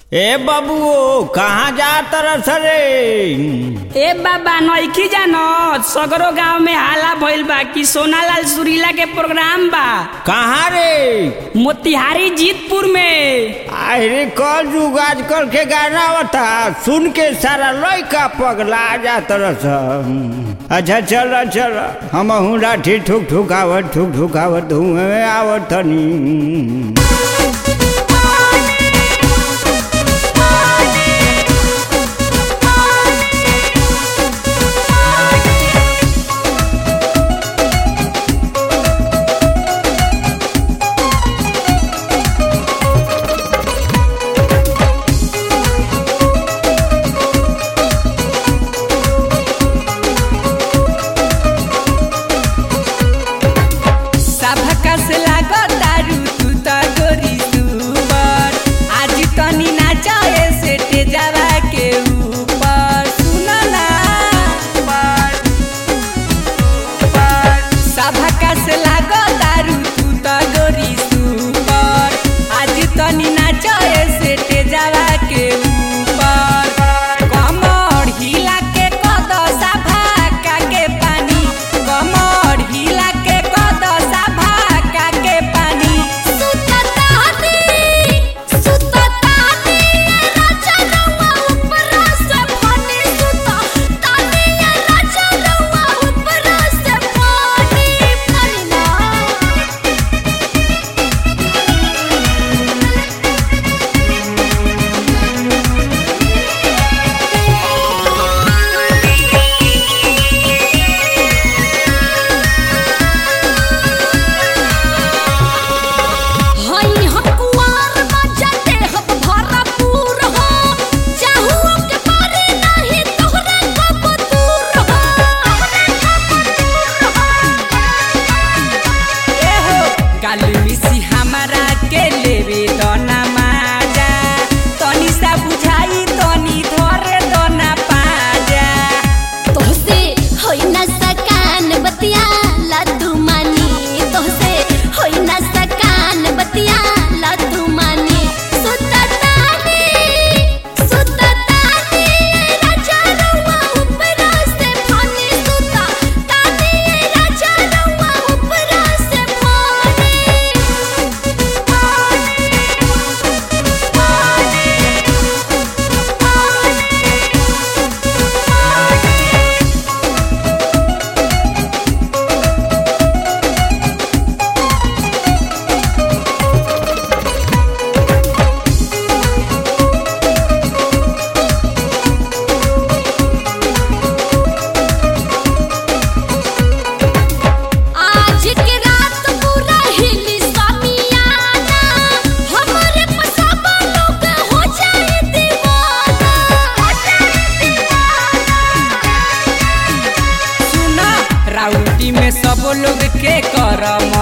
ए बबुओ कहाँ जा तरस रे ए बाबा नइकी जानत सगरो गांव में हाला भइल बा कि सोनालाल सुरीला के प्रोग्राम बा कहाँ रे मोतिहारी जीतपुर में अरे कल जुग आजकल के गाना होता सुन के सारा लड़का पगला जा तरस अच्छा चल चल हम हूँ लाठी ठुक ठुकावत ठुक ठुकावत धुएं आवत तनी सभका से लागत दारू तू त गोरी सुपर आज तनी नाचे से तेजावा के ऊपर सुन ना सभका से लागत दारू तू त गोरी सुपर आज तनी नाचे से तेजावा के ऊपर कमर हिला के कद सभा के पानी कमर हिला के कद सभा के पानी एहो काली मिसी हमारा के लेवे दना माजा तनी सा बुझाई तनी धरे दना पाजा आज के रात पूरा हिली समियाना हमरे पसाबा लोग हो जाए दीवाना हो जाए दीवाना सुन राउटी में सब लोग के कर